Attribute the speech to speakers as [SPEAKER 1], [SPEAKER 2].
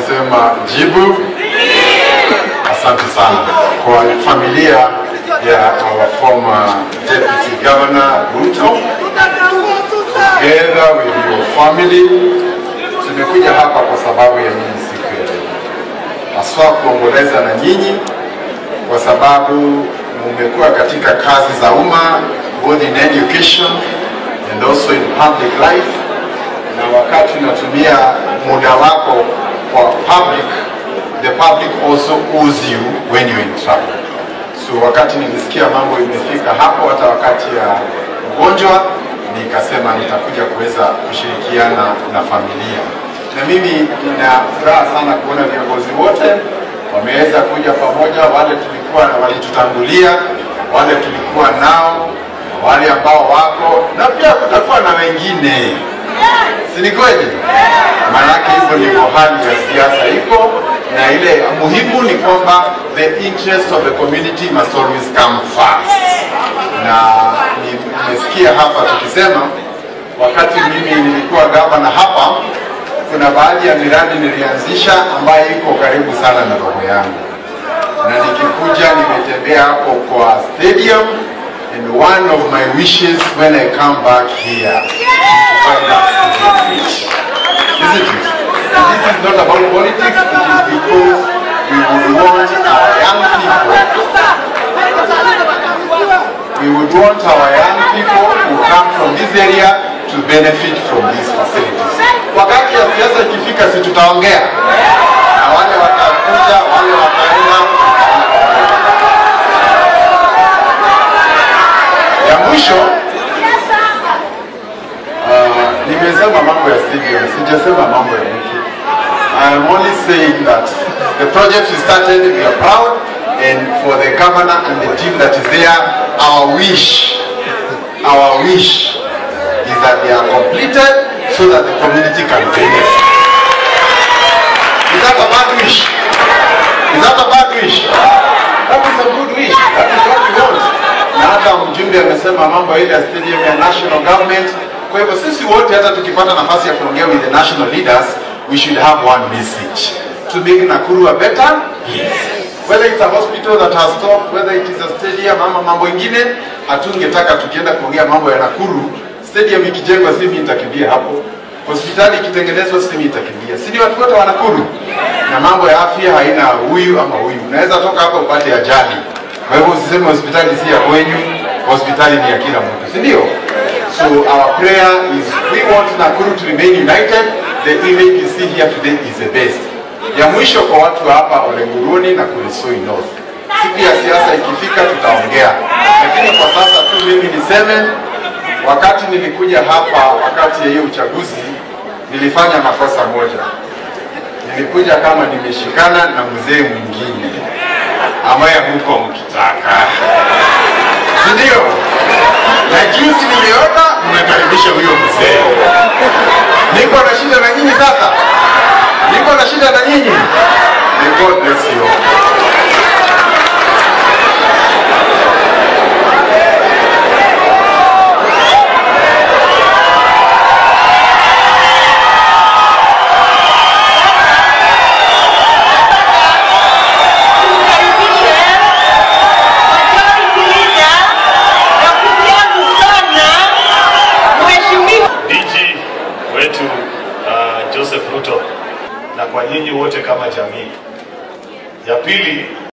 [SPEAKER 1] nasema jibu. Asante sana kwa familia ya our former deputy governor Ruto, together with your family. Tumekuja hapa kwa sababu ya nyinyi siku ya leo, haswa kuomboleza na nyinyi kwa sababu mumekuwa katika kazi za umma both in education and also in public life, na wakati unatumia muda wako kwa public, the public also owes you when you're in trouble. So wakati nilisikia mambo imefika hapo, hata wakati ya ugonjwa, nikasema nitakuja kuweza kushirikiana na familia, na mimi nina furaha sana kuona viongozi wote wameweza kuja pamoja, wale tulikuwa walitutangulia, wale tulikuwa nao, wale ambao wako na pia kutakuwa na wengine, si ni kweli? Maanake hivyo ndivyo hali ya siasa iko, na ile muhimu ni kwamba the interest of the community must always come first. Na ni- nimesikia hapa tukisema, wakati mimi nilikuwa gavana hapa, kuna baadhi ya miradi nilianzisha ambayo iko karibu sana na roho yangu, na nikikuja nimetembea hapo kwa stadium and one of my wishes when I come back here is to find that stadium rich. Isn't it? And this is not about politics, it is because we would want our young people we would want our young people who come from this area to benefit from these facilities. Wakati ya siasa ikifika, si tutaongea na wale watakuja, wale wataenda. Ya mwisho uh, nimesema mambo ya stadium, sijasema mambo ya mtu. I am only saying that the project we started, we are proud, and for the governor and the team that is there, our wish, our wish is that they are completed so that the community can benefit. Is that a bad wish? Is that a bad wish? That is a good wish. That is what we want. Na hata mjumbe amesema mambo ile ya stadium ya national government. Kwa hivyo sisi wote hata tukipata nafasi ya kuongea with the national leaders, we should have one message to make Nakuru a better place. Whether it's a hospital that has stopped, whether it is a stadium ama mambo ingine, hatungetaka tukienda kuongea mambo ya Nakuru, stadium ikijengwa si mimi nitakimbia hapo. Hospitali ikitengenezwa si mimi nitakimbia. Si ni watu wote wa Nakuru? Na mambo ya afya haina huyu ama huyu. Unaweza toka hapa upate ajali. Kwa hivyo usiseme hospitali si ya kwenyu, hospitali ni ya kila mtu, si ndio? So our prayer is we want Nakuru to remain united. The image you see here today is the best. Ya mwisho kwa watu wa hapa Olenguruni na Kuresoi North. Siku ya siasa ikifika tutaongea, lakini kwa sasa tu mimi niseme, wakati nilikuja hapa wakati ya hiyo uchaguzi nilifanya makosa moja. Nilikuja kama nimeshikana na mzee mwingine ambaye huko mkitaka, si ndio? Na juzi nimeona mmekaribisha huyo mzee. Niko na shida na nyinyi sasa, niko na shida na nyinyi. May God bless you. all.
[SPEAKER 2] DG wetu uh, Joseph Ruto na kwa nyinyi wote kama jamii. Ya pili